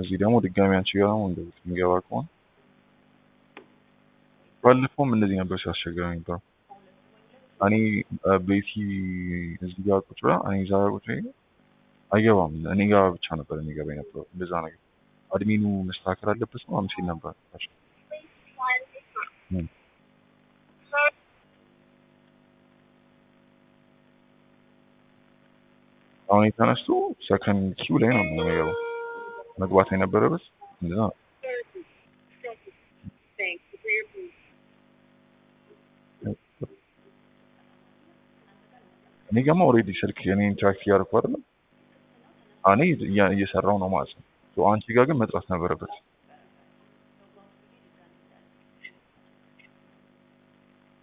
እዚህ ደግሞ ድጋሚ አንቺ ጋር ደግሞ እንደዚህ የሚገባ ከሆነ ባለፈውም እንደዚህ ነበር ሲያስቸግረኝ ነበር። እኔ ቤቲ እዚህ ጋር ቁጭ ብላ እኔ እዛ ጋር ቁጭ ብዬ አይገባም። እኔ ጋር ብቻ ነበር የሚገባ የነበረው እንደዛ ነገር አድሚኑ መስተካከል አለበት ነው ሲል ነበር። አሁን የተነስቶ ሰከንድ ኪው ላይ ነው የሚገባው መግባት የነበረበት እንደዛ ነው። እኔ ገማ ኦልሬዲ ስልክ የኔ ኢንተራክት እያደረኩ አይደለም እኔ እየሰራው ነው ማለት ነው። አንቺ ጋር ግን መጥራት ነበረበት።